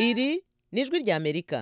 iri ni ijwi ry'amerika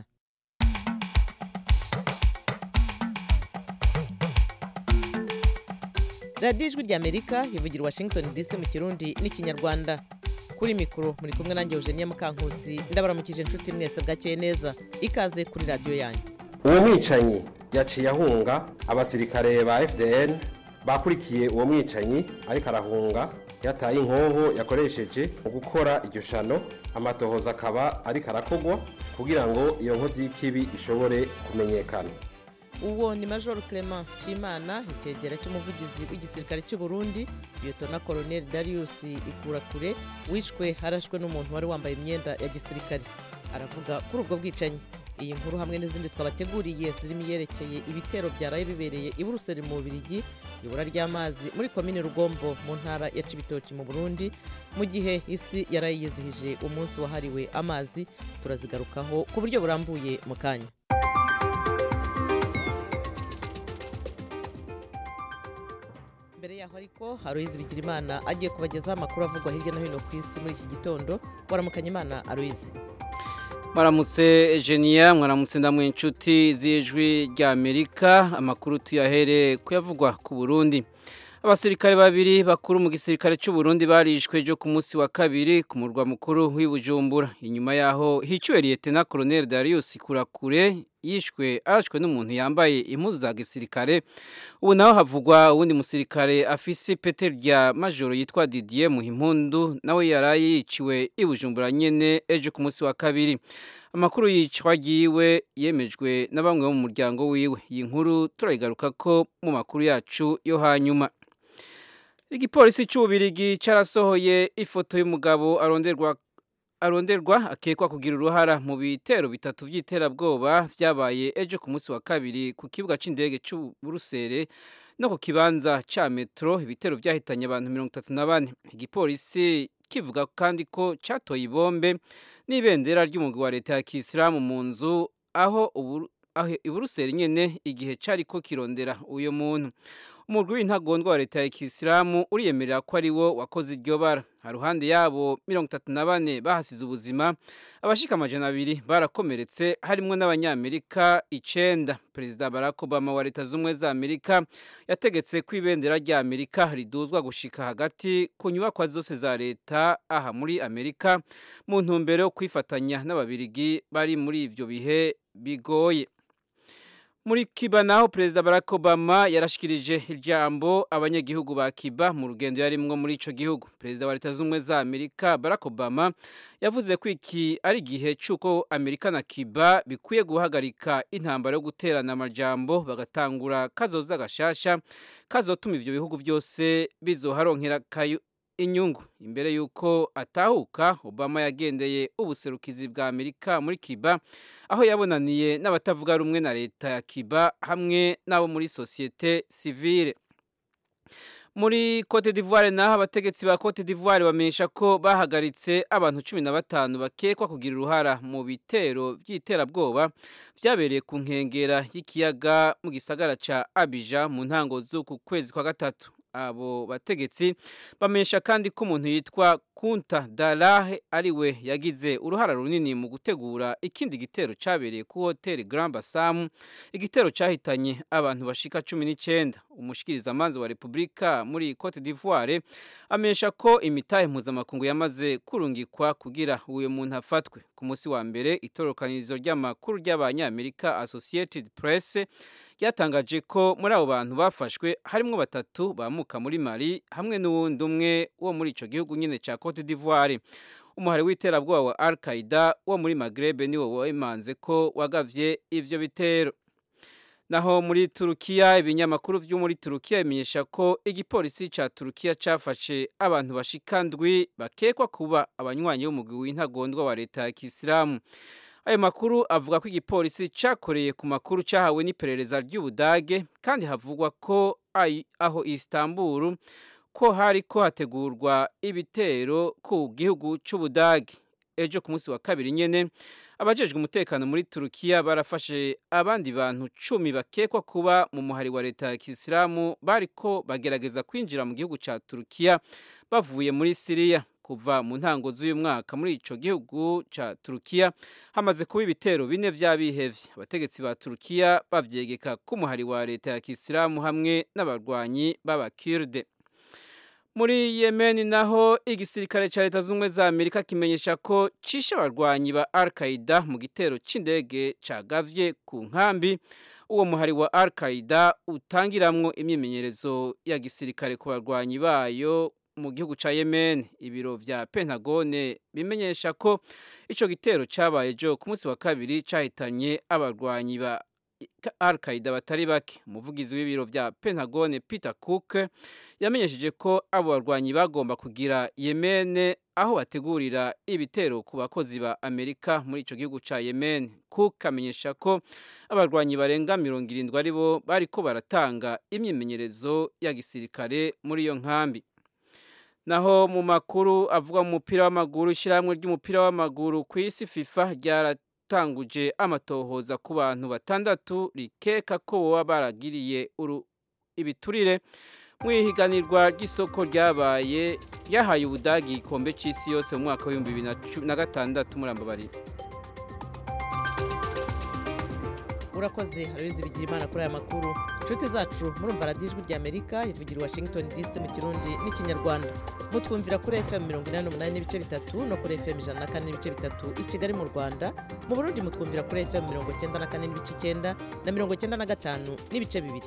radiyo ijwi ry'amerika ivugira washington dc mu kirundi n'ikinyarwanda kuri mikoro muri kumwe nanjye eugenia mukankusi ndabaramukije inshuti mwese bwakeye neza ikaze kuri radiyo yanyu uwo mwicanyi yaciye ahunga abasirikare ba fdn bakurikiye uwo mwicanyi ariko arahunga yataye inkoho yakoresheje mu gukora iryo shano amatohoza akaba ariko arakogwa kugira ngo iyo nkozi y'ikibi ishobore kumenyekana uwo ni major clement nshimana icyegera cy'umuvugizi w'igisirikare cy'u burundi liyetona colonel darius ikurakure wishwe harashwe n'umuntu wari wambaye imyenda ya gisirikare aravuga kuri ubwo bwicanyi iyi nkuru hamwe n'izindi twabateguriye zirimo iyerekeye ibitero byaraye bibereye i buruseli mu bubirigi ibura ry'amazi muri komine rugombo mu ntara ya cibitoki mu burundi mu gihe isi yaraye yizihije umunsi wahariwe amazi turazigarukaho ku buryo burambuye mu kanya mbere yaho ariko haruyizi bigirimana agiye kubagezaho amakuru avugwa hirya no hino ku isi muri iki gitondo waramukanya imana aruyizi mwaramutse Egenia mwaramutse ndamwe inshuti z'ijwi ry'amerika amakuru tuyahere kuyavugwa ku burundi abasirikare babiri bakuru mu gisirikare cy'u Burundi barishwe ejo ku munsi wa kabiri ku murwa mukuru w'ibujumbura inyuma yaho hiciwe liyetena colonel darius kurakure yishwe arashwe n'umuntu yambaye impuzu za gisirikare ubu naho havugwa uwundi musirikare afise pete rya majoro yitwa didier muhimpundu nawe yaraye yiciwe i bujumbura nyene ejo ku munsi wa kabiri amakuru yicwa ryiwe yemejwe na bamwe bo mu muryango wiwe iyi nkuru turayigaruka ko mu makuru yacu yo hanyuma igipolisi cy'ububirigi cyarasohoye ifoto y'umugabo aronderwa aronderwa akekwa kugira uruhara mu bitero bitatu by'iterabwoba byabaye ejo ku munsi wa kabiri ku kibuga cy'indege cy'uburusere no ku kibanza cya metro ibitero byahitanye abantu mirongo itatu na bane igipolisi kivuga kandi ko cyatoye ibombe n'ibendera ry'umugwi wa leta ya kisilamu mu nzu aho iburuseri nyine igihe cyari ko kirondera uyu muntu umugwi w'intagondwa wa leta ya kisilamu uriyemerera ko ari wo wakoze iryo bara haruhande yabo mirongo itatu na bane bahasize ubuzima abashika amajana abiri barakomeretse harimwo n'abanyamerika icenda perezida barack obama wa leta z'ubumwe za amerika yategetse ko ibendera rya amerika riduzwa gushika hagati ku nyubakwa zose za leta aha muri amerika mu ntumbero yo kwifatanya n'ababirigi bari muri ivyo bihe bigoye muri kiba naho perezida barack obama yarashikirije ijambo abanyagihugu ba kiba mu rugendo yarimwo muri ico gihugu perezida wa leta z'ubumwe za amerika barack obama yavuze ko iki ari igihe c'uko amerika na kiba bikwiye guhagarika intambara yo guterana amajambo bagatangura kazoza gashasha kazotuma ivyo bihugu byose bizoharonkera inyungu imbere y'uko atahuka obama yagendeye ubuserukizi bwa amerika muri kiba aho yabonaniye n'abatavuga rumwe na leta ya kiba hamwe n'abo muri sosiyete sivile muri cote d'ivoire naho abategetsi ba cote d'ivoire bamenyesha ko bahagaritse abantu cumi na batanu bakekwa kugira uruhara mu bitero by'iterabwoba byabereye ku nkengera y'ikiyaga mu gisagara ca abija mu ntango z'uku kwezi kwa gatatu abo bategetsi bamenyesha kandi ko umuntu yitwa kunta darahe ariwe yagize uruhara runini mu gutegura ikindi gitero cyabereye ku hoteli Grand Bassam igitero cyahitanye abantu bashika cumi n'icyenda umushikirizamanza wa repubulika muri cote d'ivoire amenyesha ko imitahe mpuzamakungu yamaze kurungikwa kugira uyu muntu afatwe ku munsi wa mbere itorokanizo ry'amakuru ry'abanyamerika associated press ryatangaje ko muri abo bantu bafashwe harimo batatu bamuka muri mali hamwe n'uwundi umwe wo muri icyo gihugu nyine cya cote d'ivoire umuhari w'iterabwoba wa al qaida wo muri magrebe niwo wemanze ko wagavye ivyo bitero naho muri turukiya ibinyamakuru vyo muri turukiya bimenyesha ko igipolisi ca turukiya cafashe abantu bashika ndwi bakekwa kuba abanywanyi b'umugwi w'intagondwa wa leta ya kisilamu ayo makuru avuga ko igipolisi cyakoreye ku makuru cyahawe n'iperereza ry'ubudage kandi havugwa ko aho Istanbul ko hari ko hategurwa ibitero ku gihugu cy'ubudage ejo ku munsi wa kabiri nyene abajejwe umutekano muri turukiya barafashe abandi bantu cumi bakekwa kuba mu muhari wa leta ya kisilamu bariko bagerageza kwinjira mu gihugu ca turukiya bavuye muri siriya kuva mu ntango z'uyu mwaka muri ico gihugu ca Turukiya hamaze kuba ibitero bine vy'abihevye abategetsi ba Turukiya bavyegeka k'umuhari wa leta ya Kisilamu hamwe n'abarwanyi b'abakirde muri Yemen naho igisirikare ca leta z'ubumwe za Amerika kimenyesha ko cishe abarwanyi ba Al-Qaeda mu gitero c'indege cagavye ku nkambi uwo muhari wa Al-Qaeda utangiramwo imyimenyerezo ya gisirikare ku barwanyi bayo mu gihugu ca Yemen ibiro vya Pentagone bimenyesha ko ico gitero cabaye jo ku munsi wa kabiri cahitanye abarwanyi ba Al-Qaeda batari bake umuvugizi w'ibiro vya Pentagone Peter Cook yamenyesheje ko abo barwanyi bagomba kugira Yemen aho bategurira ibitero ku bakozi ba Amerika muri ico gihugu ca Yemen Cook amenyesha ko abarwanyi barenga mirongo irindwi aribo bariko baratanga imyimenyerezo ya gisirikare muri iyo nkambi naho mu makuru avuga mu mupira w'amaguru ishyirahamwe ry'umupira w'amaguru ku isi FIFA ryara tanguje amatohoza ku bantu batandatu rikeka ko boba baragiriye ibiturire mu ihiganirwa ry'isoko ryabaye ryahaye ubudagi igikombe cy'isi yose mu mwaka w'ibihumbi bibiri na gatandatu murambabarira urakoze harabizi bigira imana kuri aya makuru inshuti zacu murumva radiyo ijwi rya amerika ivugira i washington dc mu kirundi n'ikinyarwanda mutwumvira kuri fm mirongo inani n'umunani n'ibice bitatu no kuri fm ijana na kane n'ibice bitatu i kigali mu rwanda mu burundi mutwumvira kuri fm mirongo icyenda na kane n'ibice icyenda na mirongo icyenda na gatanu n'ibice bibiri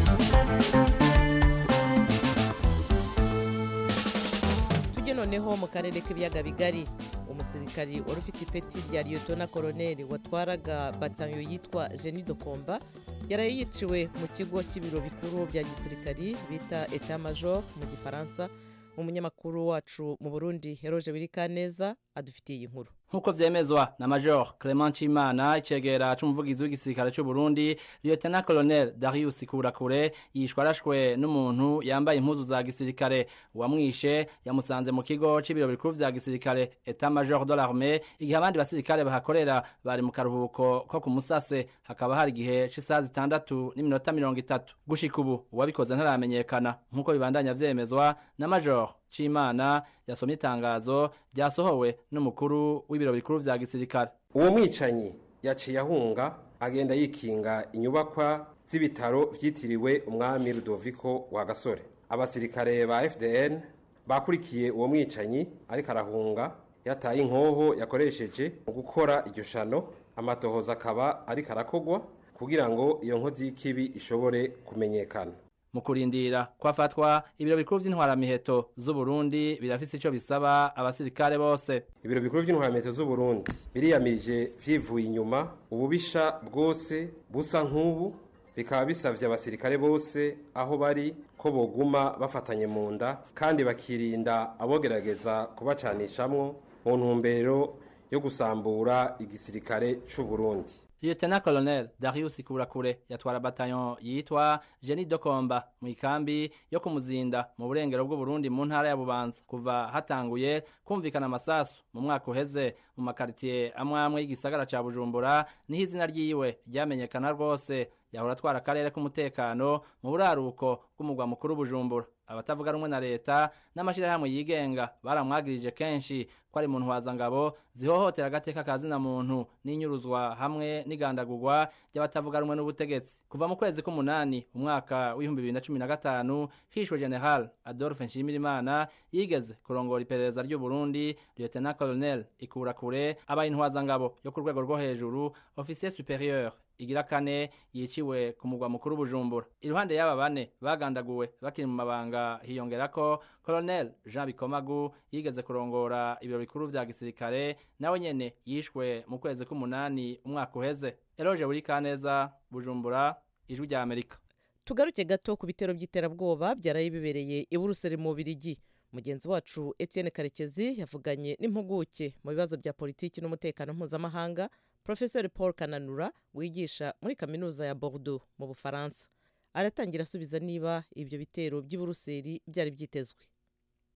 tujye noneho mu karere k'ibiyaga bigari umusirikari wari ufite ipeti rya liyotona koroneri watwaraga batayo yitwa jeni dokomba yaraye yiciwe mu kigo cy'ibiro bikuru bya gisirikari bita eta major mu gifaransa umunyamakuru wacu mu burundi heroje wirikaneza adufitiye iyi nkuru nk'uko vyemezwa na major clement cimana icegera c'umuvugizi w'igisirikare c'u burundi lieutenant colonel darius kurakure yishwe arashwe n'umuntu yambaye impuzu za gisirikare uwamwishe yamusanze mu kigo c'ibiro bikuru vya gisirikare etat major de l'armée igihe abandi basirikare bahakorera bari mu karuhuko ko ku musase hakaba hari igihe c'isaha zitandatu n'iminota mirongo itatu gushika ubu uwabikoze ntaramenyekana nk'uko bibandanya vyemezwa na major Cimana yasomye itangazo ryasohowe n'umukuru w'ibiro bikuru vya gisirikare uwo mwicanyi yaciye ahunga agenda yikinga inyubakwa z'ibitaro vyitiriwe umwami Rudoviko wa Gasore abasirikare ba FDN bakurikiye uwo mwicanyi ariko arahunga yataye inkoho yakoresheje mu gukora iryo shano amatohoza akaba ariko arakogwa kugira ngo iyo nkozi y'ikibi ishobore kumenyekana mu kurindira kwafatwa ibiro bikuru vy'intwaramiheto z'u Burundi birafise ico bisaba abasirikare bose ibiro bikuru by'intwaramiheto z'u Burundi biriyamirije vyivuye inyuma ububisha bwose busa nk'ubu bikaba bisavye abasirikare bose aho bari ko boguma bafatanye mu nda kandi bakirinda abogerageza kubacanishamwo mu ntumbero yo gusambura igisirikare c'u Burundi Lieutenant Colonel Darius Kurakure yatwara bataillon yitwa Jenny Dokomba mu ikambi yo kumuzinda mu burengero bw'u Burundi mu ntara ya Bubanza kuva hatanguye kumvikana amasasu mu mwaka uheze mu makaritiye amwe amwe y'igisagara ca Bujumbura niho izina ryiwe ryamenyekana rwose yahora atwara akarere k'umutekano mu buraruko bw'umugwa mukuru Bujumbura abatavuga rumwe na leta n'amashirahamwe yigenga baramwagirije kenshi ko ari mu ntwazangabo zihohotera agateka ka zina muntu n'inyuruzwa hamwe n'igandagurwa ry'abatavuga rumwe n'ubutegetsi kuva mu kwezi k'umunani umwaka w'ibihumbi bibiri na cumi na gatanu hishwe general adolphe nshimirimana yigeze kurongora iperereza ry'u burundi lieutenant colonel ikurakure abaye intwazangabo yo ku rwego rwo hejuru officier superieur igira kane yiciwe ku mugwa mukuru bujumbura iruhande y'aba bane bagandaguwe bakiri mu mabanga hiyongerako colonel jean bikomagu yigeze kurongora ibiro bikuru vya gisirikare nawe nyene yishwe mu kwezi k'umunani umwaka uheze eloge buri kaneza bujumbura ijwi rya amerika tugaruke gato ku bitero by'iterabwoba byaraye bibereye i buruseli mu birigi mugenzi wacu etienne karekezi yavuganye n'impuguke mu bibazo bya politiki n'umutekano mpuzamahanga profesor paul kananura wigisha muri kaminuza ya bordeaux mu bufaransa aratangira asubiza niba ibyo bitero by'i buruseli byari byitezwe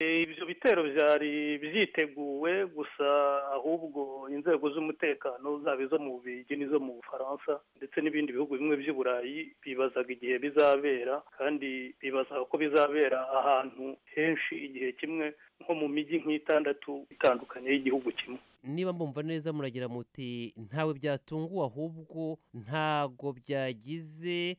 ibyo bitero byari byiteguwe gusa ahubwo inzego z'umutekano zaba izo mu bubirigi n'izo mu bufaransa ndetse n'ibindi bihugu bimwe by'i burayi bibazaga igihe bizabera kandi bibazaga ko bizabera ahantu henshi igihe kimwe nko mu mijyi nk'itandatu itandukanye y'igihugu kimwe niba mbumva neza muragira muti ntawe byatunguwe ahubwo ntago byagize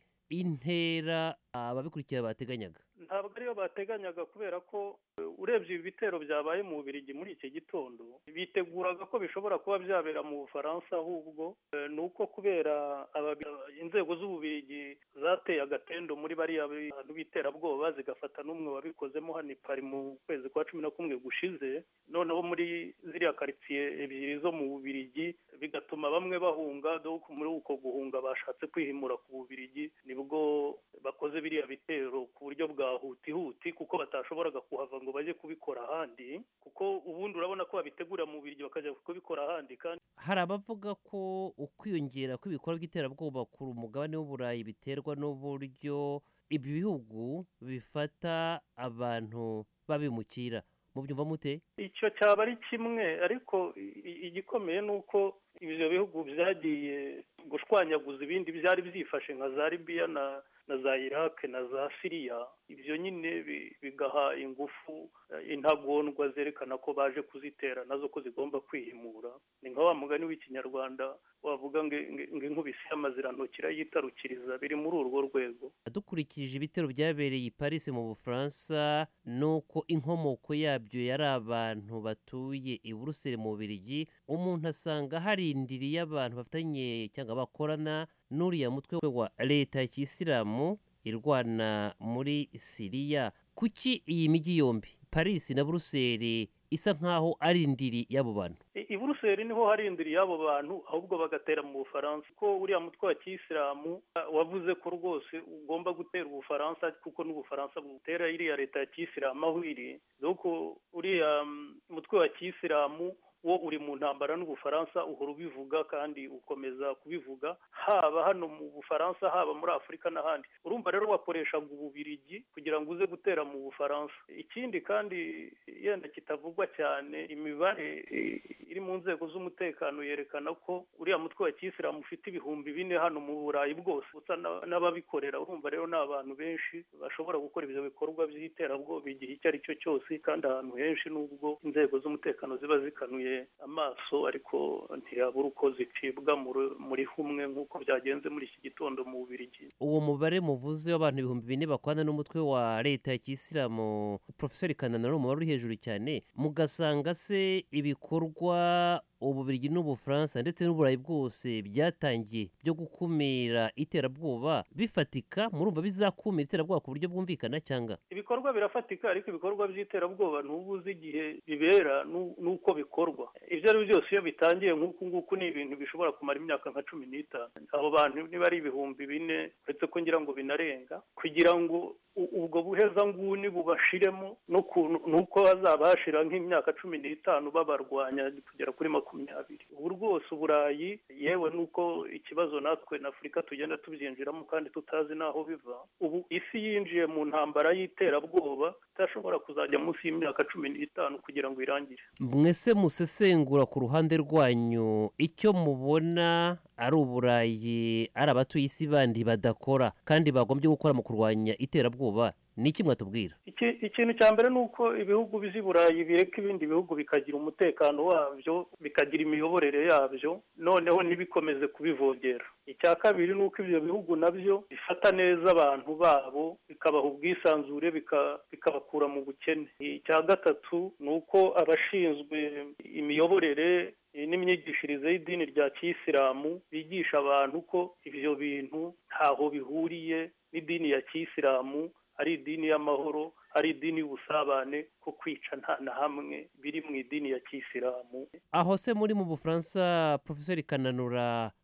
intera ababikurikira bateganyaga ntabwo ariyo bateganyaga kubera ko urebye ibi bitero byabaye mu bubirigi muri iki gitondo biteguraga ko bishobora kuba byabera mu bufaransa ahubwo ni uko kubera inzego z'ububirigi zateye agatendo muri bariya bantu b'iterabwoba zigafata n'umwe wabikozemo hano i pari mu kwezi kwa cumi na kumwe gushize noneho muri ziriya karitsiye ebyiri zo mu bubirigi bigatuma bamwe bahunga muri uko guhunga bashatse kwihimura ku bubirigi nibwo bakoze biriya bitero ku buryo bwa hutihuti kuko batashoboraga kuhava ngo bajye kubikora ahandi kuko ubundi urabona ko babitegurira mu bubirigi bakajya kubikora ahandi kandi hari abavuga ko ukwiyongera kw'ibikorwa by'iterabwoba ku mugabane w'uburayi biterwa n'uburyo ibi bihugu bifata abantu babimukira mubyumva mute icyo cyaba ari kimwe ariko igikomeye ni uko ibyo bihugu byagiye gushwanyaguza ibindi byari byifashe nka za libiya na na za iraq na za siriya ibyo nyine bigaha ingufu intagondwa zerekana ko baje kuzitera nazo ko zigomba kwihimura ni nka wa mugani w'ikinyarwanda wavuga ngo inkubisi y'amazirantoki irayitarukiriza biri muri urwo rwego dukurikije ibitero byabereye i paris mu bufaransa nuko inkomoko yabyo yari abantu batuye i buruseli mu bubirigi umuntu asanga harindiriye abantu bafitanye cyangwa bakorana n'uriya mutwe wa leta ya kisilamu irwana muri siriya kuki iyi mijyi yombi paris na buruseli isa nkaho ari indiri y'abo bantu i buruseli niho hari indiri y'abo bantu ahubwo bagatera mu bufaransa ko uriya mutwe wa kisilamu wavuze ko rwose ugomba gutera ubufaransa kuko n'ubufaransa butera iriya leta ya kisilamu aho iri dore uriya mutwe wa kisilamu wo uri mu ntambara n'ubufaransa uhora ubivuga kandi ukomeza kubivuga haba hano mu bufaransa haba muri afurika n'ahandi urumva rero wakoreshaga ububirigi kugira ngo uze gutera mu bufaransa ikindi kandi yenda kitavugwa cyane imibare iri mu nzego z'umutekano yerekana ko uriya mutwe wa kisilamu ufite ibihumbi bine hano mu burayi bwose usa n'ababikorera urumva rero ni abantu benshi bashobora gukora ibyo bikorwa by'iterabwoba igihe icyo ari cyo cyose kandi ahantu henshi n'ubwo inzego z'umutekano ziba zikanuye amaso ariko ntiyabura uko zicibwa muri humwe nk'uko byagenze muri iki gitondo mu bubirigi uwo mubare muvuze w'abantu ibihumbi bine bakwana n'umutwe wa leta ya kisilamu porofesori kanana ni umubare uri hejuru cyane mugasanga se ibikorwa ububirigi n'ubufaransa ndetse n'uburayi bwose byatangiye byo gukumira iterabwoba bifatika murumva bizakumira iterabwoba ku buryo bwumvikana cyangwa ibikorwa birafatika ariko ibikorwa by'iterabwoba ntuba uzi igihe bibera n'uko bikorwa ibyo ari byo byose iyo bitangiye nk'uku nguku ni ibintu bishobora kumara imyaka nka cumi n'itanu abo bantu niba ari ibihumbi bine uretse ko ngira ngo binarenga kugira ngo ubwo buhezanguni bubashiremo nuko hazaba hashira nk'imyaka cumi n'itanu babarwanya kugera kuri makumyabiri ubu rwose uburayi yewe nuko ikibazo natwe na afurika tugenda tubyinjiramo kandi tutazi n'aho biva ubu isi yinjiye mu ntambara y'iterabwoba idashobora kuzajya munsi y'imyaka cumi n'itanu kugira ngo irangire mwese musesengura ku ruhande rwanyu icyo mubona ari uburayi ari abatuye isi bandi badakora kandi bagombye gukora mu kurwanya iterabwoba ni iki mwatubwira ikintu cya mbere ni uko ibihugu by'i burayi bireka ibindi bihugu bikagira umutekano wabyo bikagira imiyoborere yabyo noneho ntibikomeze kubivogera icya kabiri ni uko ibyo bihugu nabyo bifata neza abantu babo bikabaha ubwisanzure bikabakura mu bukene icya gatatu ni uko abashinzwe imiyoborere n'imyigishirize y'idini rya kisilamu bigisha abantu ko ibyo bintu ntaho bihuriye n'idini ya kisilamu ari idini y'amahoro ari idini y'ubusabane ko kwica nta na hamwe biri mu idini ya kisilamu aho se muri mu bufaransa porofesori kananura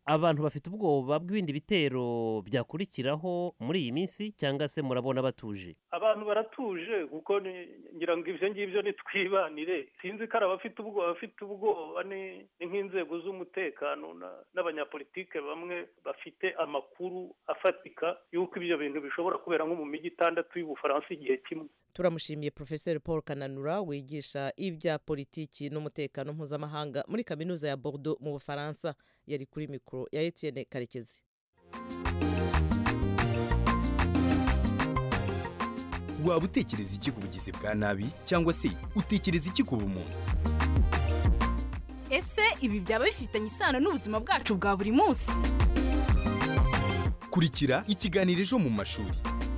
abantu bafite ubwoba bw'ibindi bitero byakurikiraho muri iyi minsi cyangwa se murabona batuje abantu baratuje kuko ni- ngira ngo ibyo ngibyo nitwibanire sinzi ko ari abafite ubwoba abafite ubwoba ni ni nk'inzego z'umutekano na- n'abanyapolitike bamwe bafite amakuru afatika y'uko ibyo bintu bishobora kubera nko mu mijyi itandatu y'ubufaransa igihe kimwe turamushimiye profeseri paul kananura wigisha ibya politiki n'umutekano mpuzamahanga muri kaminuza ya bordeaux mu bufaransa yari kuri mikoro ya etienne karekezi waba utekereza iki ku bugizi bwa nabi cyangwa se utekereza iki ku bumuntu ese ibi byaba bifitanye isano n'ubuzima bwacu bwa buri munsi kurikira ikiganiro ejo mu mashuri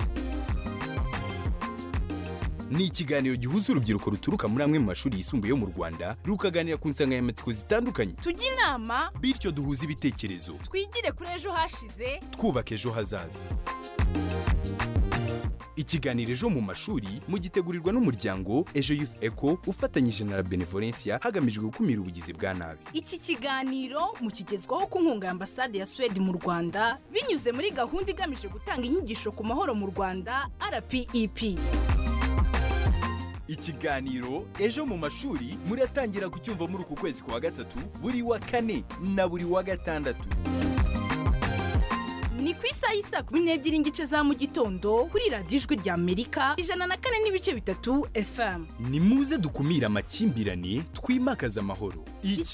ni ikiganiro gihuza urubyiruko ruturuka muri amwe mu mashuri yisumbuye yo mu rwanda rukaganira ku nsanganyamatsiko zitandukanye tujye inama bityo duhuze ibitekerezo twigire kuri ejo hashize twubaka ejo hazaza ikiganiro ejo mu mashuri mugitegurirwa n'umuryango ejo youth eco ufatanyije na la benevolencia hagamijwe gukumira ubugizi bwa nabi iki kiganiro mukigezwaho ku nkunga ya ambasade ya suwede mu rwanda binyuze muri gahunda igamije gutanga inyigisho ku mahoro mu rwanda rpep ikiganiro ejo mu mashuri muratangira kucyumva muri uku kwezi kwa gatatu buri wa kane na buri wa gatandatu ni ku isaha y'i saa kumi n'ebyiri n'igice za mu gitondo kuri radiyo ijwi rya amerika ijana na kane n'ibice bitatu fm ni muze dukumire amakimbirane twimakaze amahoro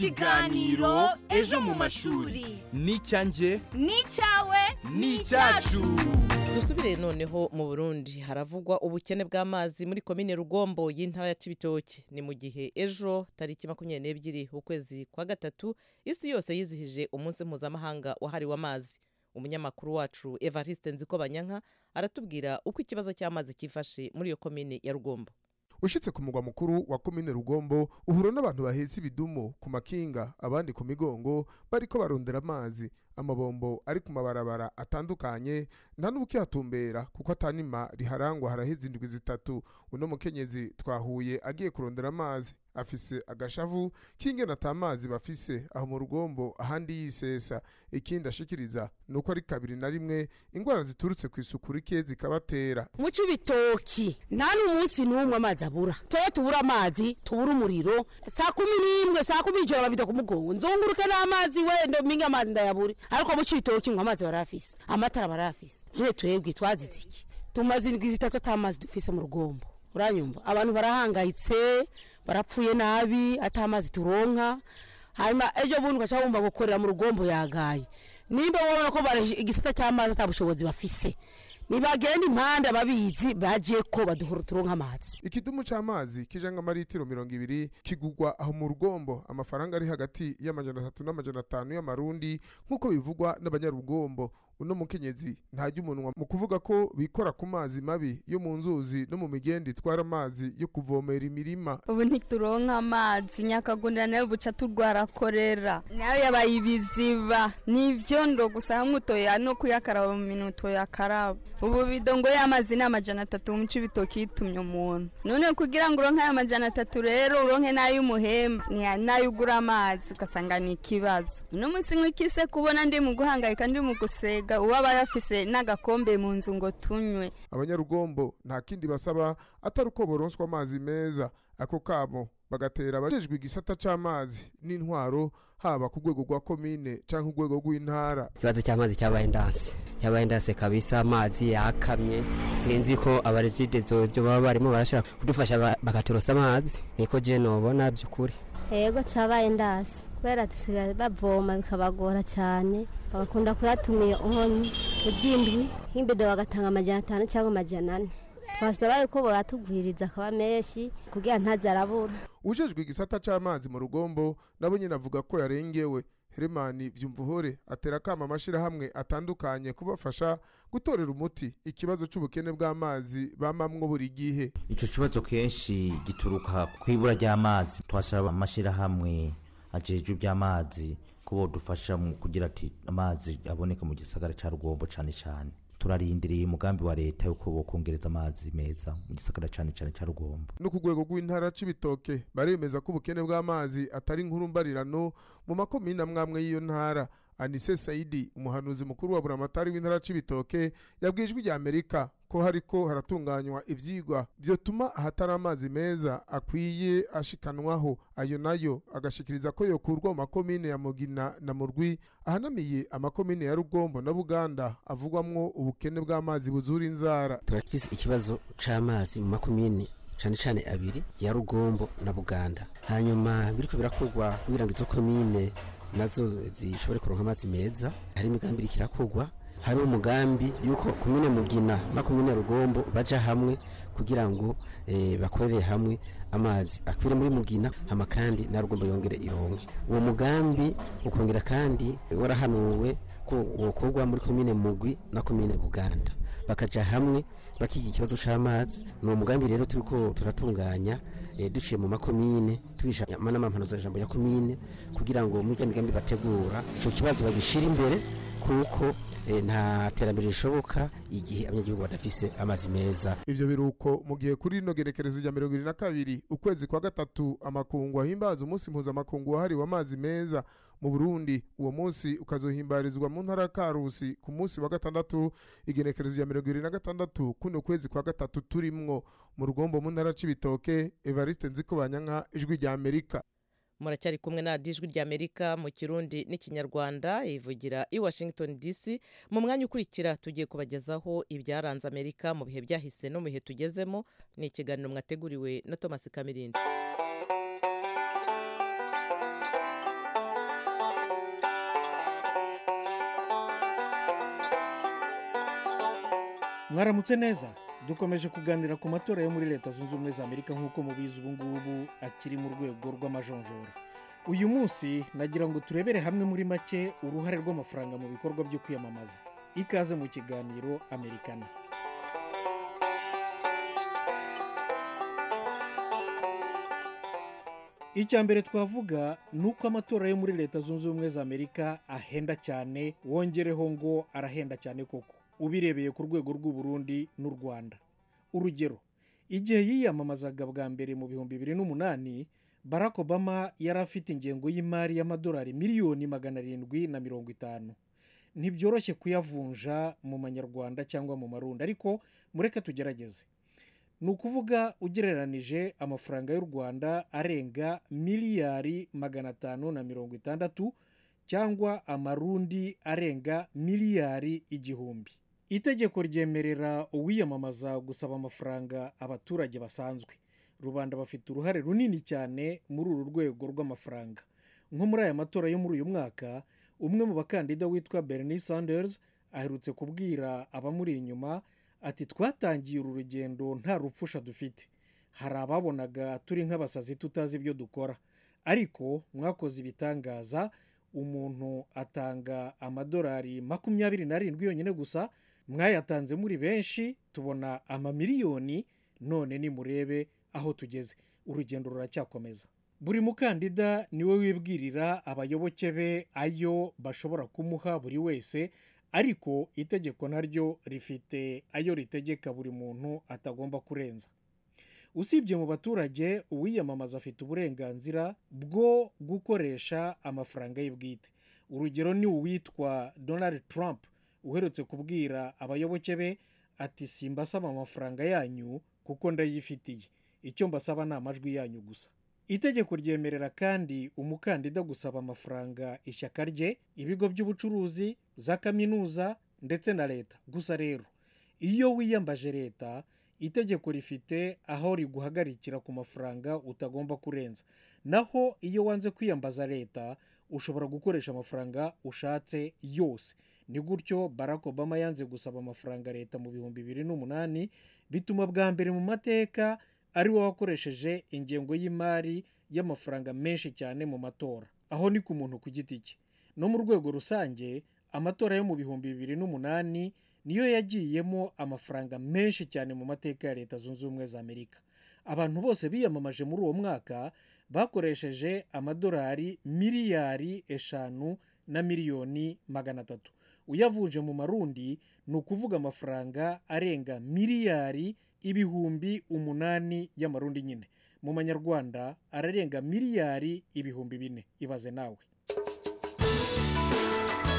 Ikiganiro Ejo mu mashuri. ni icyanjye ni icyawe ni icyacu dusubire noneho mu burundi haravugwa ubukene bw'amazi muri komine rugombo y'intara ya cibitoke ni mu gihe ejo tariki makumyabiri n'ebyiri ukwezi kwa gatatu isi yose yizihije umunsi mpuzamahanga wahariwe amazi umunyamakuru wacu evariste nzikobanyanka aratubwira uko ikibazo cy'amazi cyifashe muri iyo komine ya rugombo ushitse ku mugwa mukuru wa komine rugombo uhura n'abantu bahetse ibidumu ku makinga abandi ku migongo bariko barondera amazi amabombo ari ku mabarabara atandukanye nta n'ubukihatumbera kuko atanima riharangwa haraheze indwi zitatu uno mukenyezi twahuye agiye kurondera amazi afise agashavu k'ingene ata mazi bafise aho mu rugombo ahandi yisesa ikindi ashikiriza ni uko ari kabiri na rimwe ingwara ziturutse ku isuku rike zikabatera mu cibitoki nta n'umunsi n'umwe amazi abura tuba tubura amazi tubura umuriro saa kumi n'imwe saa kumi ijoro babida ku mugongo nzunguruke n'amazi wenda mpinga amazi ndayabure ariko mu cibitoki ngo amazi barayafise amatara barayafise none twebwe twazize iki tumaze indwi zitatu ata mazi dufise mu rugombo uranyumva abantu barahangayitse barapfuye nabi ata mazi turonka hanyuma ejo bundi ugaca wumva gukorera mu rugombo yagaye nimba wabona ko bara igisata cy'amazi ata bushobozi bafise nibagenda impande ababizi baje ko baduhora turonka amazi ikidumu c'amazi kijanga amaritiro mirongo ibiri kigugwa aho mu rugombo amafaranga ari hagati y'amajana atatu n'amajana atanu y'amarundi nk'uko bivugwa n'abanyarugombo uno mukenyezi ntajya umunwa mu kuvuga ko bikora ku mazi mabi yo mu nzuzi no mu migenda itwara amazi yo kuvomera imirima ubu ntituronka amazi nyakagundira nayo buca turwara korera nayo yabaye ibiziba n'ivyondo gusa hamwe utoya no kuyakaraba mu minwe utoyakaraba ubu bidongo y'amazi ni amajana atatu mu cibitoki yitumye umuntu none kugira ngo uronke ayo majana atatu rero uronke n'ay'umuhemba ni nayo ugura amazi ugasanga ni ikibazo uno munsi nk'ikise kubona ndi mu guhangayika ndi mu gusega uwaba yafise n'agakombe mu nzu ngo tunywe abanyarugombo nta kindi basaba atari uko boronswa amazi meza ako kabo bagatera abajejwe igisata c'amazi n'intwaro haba ku rwego rwa komine canke urwego rw'intara ikibazo cy'amazi cyabaye ndanse cyabaye ndanse kabisa amazi yakamye sinzi ko abarejide zobyo baba barimo barashobora kudufasha ba- bakaturosa amazi niko je nobona by'ukuri yego cyabaye ndasi kubera dusigaye bavoma bikabagora cyane bagakunda kuyatumira uhonye ubyindwi nk'imbido bagatanga amajana atanu cyangwa amajana ane twasaba yuko bayatugwiriza akaba menshi kugira ntaze arabura ujejwe igisata c'amazi mu rugombo nabo nyine avuga ko yarengewe heremani vyumvuhore atera akama amashirahamwe atandukanye kubafasha gutorera umuti ikibazo c'ubukene bw'amazi bamamwo buri gihe ico kibazo kenshi gituruka ku ibura ry'amazi twasaba amashyirahamwe ajejwe iby'amazi ko bodufasha mu kugira ati amazi aboneke mu gisagara cya rugombo cyane cyane turarindiriye umugambi wa leta yuko bokongereza amazi meza mu gisagara cyane cyane cya rugombo no ku rwego rw'intara c'ibitoke baremeza ko ubukene bw'amazi atari inkuru mbarirano mu makomine amwe amwe y'iyo ntara anise saidi umuhanuzi mukuru wa buramatari w'intara c'ibitoke yabwiye ijwi rya amerika ko hariko haratunganywa ivyigwa vyotuma ahatari amazi meza akwiye ashikanwaho ayo nayo agashikiriza ko yokurwa mu makomine ya mugina na murwi ahanamiye amakomine ya rugombo na buganda avugwamwo ubukene bw'amazi buzura inzara turafise ikibazo c'amazi mu makomine cane cane abiri ya rugombo na buganda hanyuma biriko birakorwa kugira ngo izo komine nazo zishobore kuronka amazi meza hari imigambi iriko irakorwa hari umugambi yuko komine mugina na komine rugombo baja hamwe kugira ngo eh, bakorere hamwe amazi akwire muri mugina hama kandi na rugombo yongere ironke uwo mugambi ukongera kandi warahanuwe ko wokorwa muri komine mugwi na komine buganda bakaja hamwe bakiga ikibazo c'amazi ni uwo mugambi rero turiko turatunganya eh, duciye mu makomine twigisha n'amampanuzo jambo ya komine kugira ngo muri migambi bategura ico kibazo bagishira imbere kuko eh, nta terambere rishoboka igihe abanyagihugu badafise amazi meza ivyo biruko mu gihe kuri rino gerekerezo rya mirongo ibiri na kabiri ukwezi kwa gatatu amakungu ahimbaza umunsi mpuzamakungu wahariwe amazi meza mu burundi uwo munsi ukazohimbarizwa mu ntara ya karusi ku munsi wa gatandatu igenekerezo rya mirongo ibiri na gatandatu kuno kwezi kwa gatatu turimwo mu rugombo mu ntara c'ibitoke evariste nzikobanyanka ijwi rya amerika muracyari kumwe na ijwi rya amerika mu kirundi n'ikinyarwanda ivugira i washington dc mu mwanya ukurikira tugiye kubagezaho ibyaranze amerika mu bihe byahise no mu bihe tugezemo ni ikiganiro mwateguriwe na thomas kamirindi mwaramutse neza dukomeje kuganira ku matora yo muri leta zunze ubumwe za amerika nk'uko mubizi ubu ngubu akiri mu rwego rw'amajonjora uyu munsi nagira ngo turebere hamwe muri make uruhare rw'amafaranga mu bikorwa byo kwiyamamaza ikaze mu kiganiro amerikana icya mbere twavuga ni uko amatora yo muri leta zunze ubumwe za amerika ahenda cyane wongereho ngo arahenda cyane koko ubirebeye ku rwego rw'uburundi n'u rwanda urugero igihe yiyamamazaga bwa mbere mu bihumbi bibiri n'umunani barack obama yari afite ingengo y'imari y'amadolari miliyoni magana arindwi na mirongo itanu ntibyoroshye kuyavunja mu manyarwanda cyangwa mu marundi ariko mureke tugerageze ni ukuvuga ugereranije amafaranga y'u rwanda arenga miliyari magana atanu na mirongo itandatu cyangwa amarundi arenga miliyari igihumbi itegeko ryemerera uwiyamamaza gusaba amafaranga abaturage basanzwe rubanda bafite uruhare runini cyane muri uru rwego rw'amafaranga nko muri aya matora yo muri uyu mwaka umwe mu bakandida witwa bernie sanders aherutse kubwira abamuri inyuma ati twatangiye uru rugendo nta rupfusha dufite hari ababonaga turi nk'abasazi tutazi ibyo dukora ariko mwakoze ibitangaza umuntu atanga amadolari makumyabiri n'arindwi yonyine gusa mwayatanze muri benshi tubona amamiliyoni none nimurebe aho tugeze urugendo ruracyakomeza buri mukandida niwe wibwirira abayoboke be ayo bashobora kumuha buri wese ariko itegeko naryo rifite ayo ritegeka buri muntu atagomba kurenza usibye mu baturage uwiyamamaza afite uburenganzira bwo gukoresha amafaranga ye bwite urugero ni uwitwa donald trump uherutse kubwira abayoboke be ati simbasaba amafaranga yanyu kuko ndayifitiye icyo mbasaba ni amajwi yanyu gusa itegeko ryemerera kandi umukandida gusaba amafaranga ishyaka rye ibigo by'ubucuruzi za kaminuza ndetse na leta gusa rero iyo wiyambaje leta itegeko rifite aho riguhagarikira ku mafaranga utagomba kurenza naho iyo wanze kwiyambaza leta ushobora gukoresha amafaranga ushatse yose ni gutyo barack obama yanze gusaba amafaranga leta mu bihumbi bibiri n'umunani bituma bwa mbere mu mateka ari we wakoresheje ingengo y'imari y'amafaranga menshi cyane mu matora aho ni ku muntu ku giti cye no mu rwego rusange amatora yo mu bihumbi bibiri n'umunani niyo yagiyemo amafaranga menshi cyane mu mateka ya leta zunze ubumwe za amerika abantu bose biyamamaje muri uwo mwaka bakoresheje amadolari miliyari eshanu na miliyoni magana atatu uyavunje mu marundi ni ukuvuga amafaranga arenga miliyari ibihumbi umunani y'amarundi nyine mu manyarwanda ararenga miliyari ibihumbi bine ibaze nawe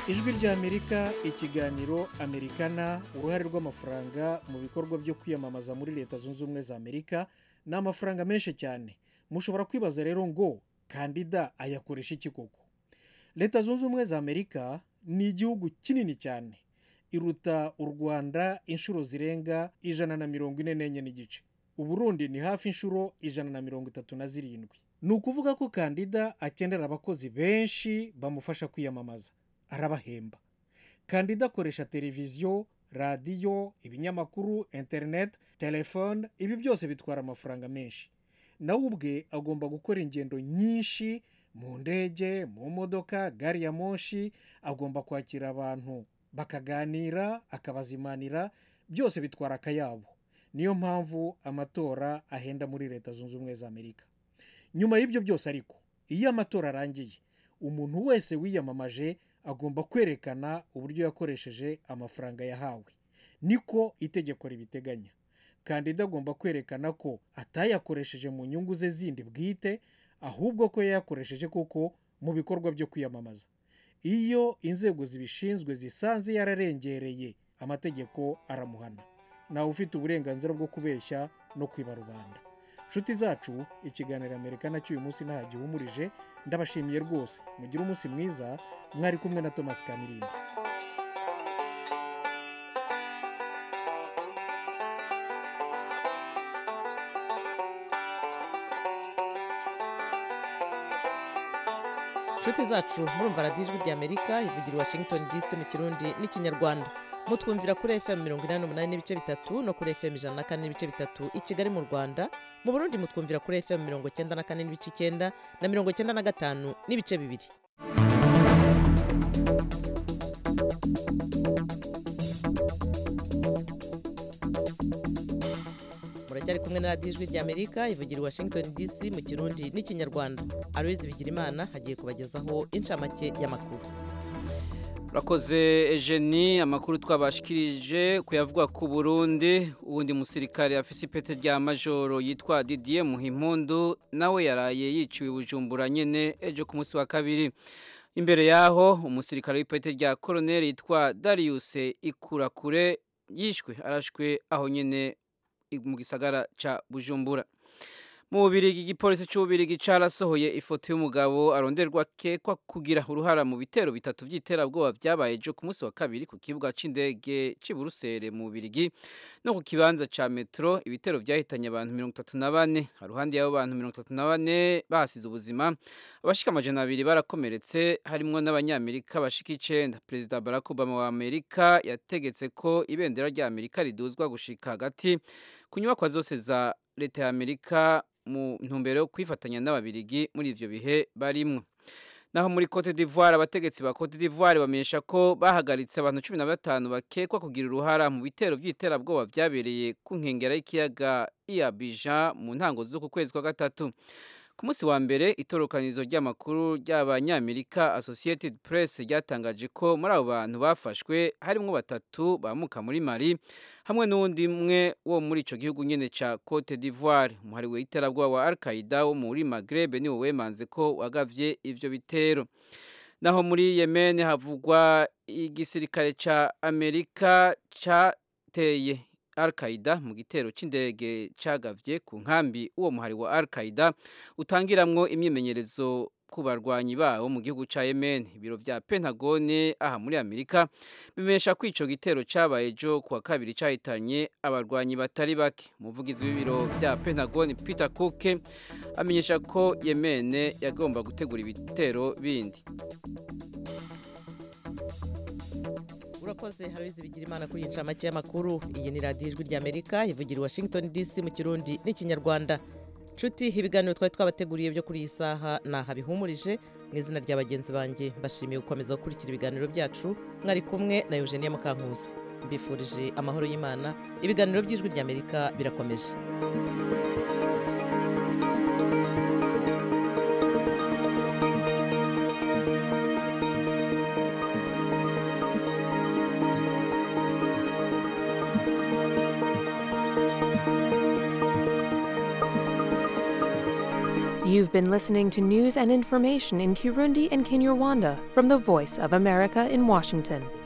ijwi ry'amerika ikiganiro amerikana uruhare rw'amafaranga mu bikorwa byo kwiyamamaza muri leta zunze ubumwe za amerika ni amafaranga menshi cyane mushobora kwibaza rero ngo kandida ayakoresha iki koko leta zunze ubumwe za amerika ni igihugu kinini cyane iruta u rwanda inshuro zirenga ijana na mirongo ine n'enye n'igice uburundi ni hafi inshuro ijana na mirongo itatu na zirindwi ni ukuvuga ko kandida akenera abakozi benshi bamufasha kwiyamamaza arabahemba kandida akoresha televiziyo radiyo ibinyamakuru interineti telefone ibi byose bitwara amafaranga menshi nawe ubwe agomba gukora ingendo nyinshi mu ndege mu modoka gari ya moshi agomba kwakira abantu bakaganira akabazimanira byose bitwara akayabo niyo mpamvu amatora ahenda muri leta zunze ubumwe za amerika nyuma y'ibyo byose ariko iyo amatora arangiye umuntu wese wiyamamaje agomba kwerekana uburyo yakoresheje amafaranga yahawe niko itegeko ribiteganya kandida agomba kwerekana ko atayakoresheje mu nyungu ze zindi bwite ahubwo ko yayakoresheje koko mu bikorwa byo kwiyamamaza iyo inzego zibishinzwe zisanze yararengereye amategeko aramuhana nawe ufite uburenganzira bwo kubeshya no kwiba rubanda inshuti zacu ikiganiro amerika nacyo uyu munsi ntaho gihumurije ndabashimiye rwose mugire umunsi mwiza mwari kumwe na thomas kamirindi inshuti zacu murumva radiyo ijwi ry'amerika ivugira i washington dc mu kirundi n'ikinyarwanda mutwumvira kuri fm mirongo inani n'umunani n'ibice bitatu no kuri fm ijana na kane n'ibice bitatu i kigali mu rwanda mu burundi mutwumvira kuri fm mirongo icyenda na kane n'ibice icyenda na mirongo icyenda na gatanu n'ibice bibiri muracyari kumwe na radiyo ijwi ry'amerika ivugira i washington dc mu kirundi n'ikinyarwanda aloyizi bigirimana hagiye kubagezaho inshamake y'amakuru urakoze ejeni amakuru twabashikirije kuyavugwa ku burundi uwundi musirikare afise ipete rya majoro yitwa didier muhimpundu nawe yaraye yiciwe bujumbura nyene ejo ku munsi wa kabiri imbere yaho umusirikare w'ipete rya koroneri yitwa darius ikurakure yishwe arashwe aho nyene mu gisagara ca bujumbura mu bubirigi igipolisi c'ububirigi carasohoye ifoto y'umugabo aronderwa kekwa kugira uruhara mu bitero bitatu vy'iterabwoba vyabaye ejo ku munsi wa kabiri ku kibuga c'indege c'i burusere mu bubirigi no ku kibanza ca metro ibitero vyahitanye abantu mirongo itatu na bane haruhande y'abo bantu mirongo itatu na bane bahasize ubuzima abashika amajana abiri barakomeretse harimwo n'abanyamerika bashika icenda perezida barack obama wa amerika yategetse ko ibendera rya amerika riduzwa gushika hagati ku nyubakwa zose za leta ya amerika mu ntumbero yo kwifatanya n'ababirigi muri ivyo bihe barimwo naho muri Cote d'Ivoire abategetsi ba Cote d'Ivoire bamenyesha ko bahagaritse abantu cumi na batanu bakekwa kugira uruhara mu bitero vy'iterabwoba vyabereye ku nkengera y'ikiyaga Abidjan mu ntango z'uku kwezi kwa gatatu ku munsi wa mbere itorokanizo ry'amakuru ry'abanyamerika associated press ryatangaje ko muri abo bantu bafashwe harimwo batatu bamuka muri mali hamwe n'uwundi umwe wo muri ico gihugu nyene ca cote d'ivoire umuhari w'iterabwoba wa al qaida wo muri maghreb niwo wemanze ko wagavye ivyo bitero naho muri yemen havugwa igisirikare ca amerika cateye Al-Qaeda mu gitero c'indege cagavye ku nkambi uwo muhari wa Al-Qaeda utangiramwo imyimenyerezo ku barwanyi bawo mu gihugu ca Yemen ibiro vya Pentagone aha muri Amerika bimesha ko ico gitero cabaye ejo kuwa kabiri cahitanye abarwanyi batari bake umuvugizi w'ibiro vya Pentagone Peter Cook amenyesha ko Yemen yagomba gutegura ibitero bindi urakoze harabizi bigira imana kuri iyi ncamake y'amakuru iyi ni radiyo ijwi ry'amerika ivugira i washington dc mu kirundi n'ikinyarwanda nshuti ibiganiro twari twabateguriye byo kuri iyi saha ni aha bihumurije mu izina rya bagenzi banjye mbashimiye gukomeza gukurikira ibiganiro byacu mwari kumwe na eugenia mukankusi mbifurije amahoro y'imana ibiganiro by'ijwi ry'amerika birakomeje You've been listening to news and information in Kirundi and Kinyarwanda from the Voice of America in Washington.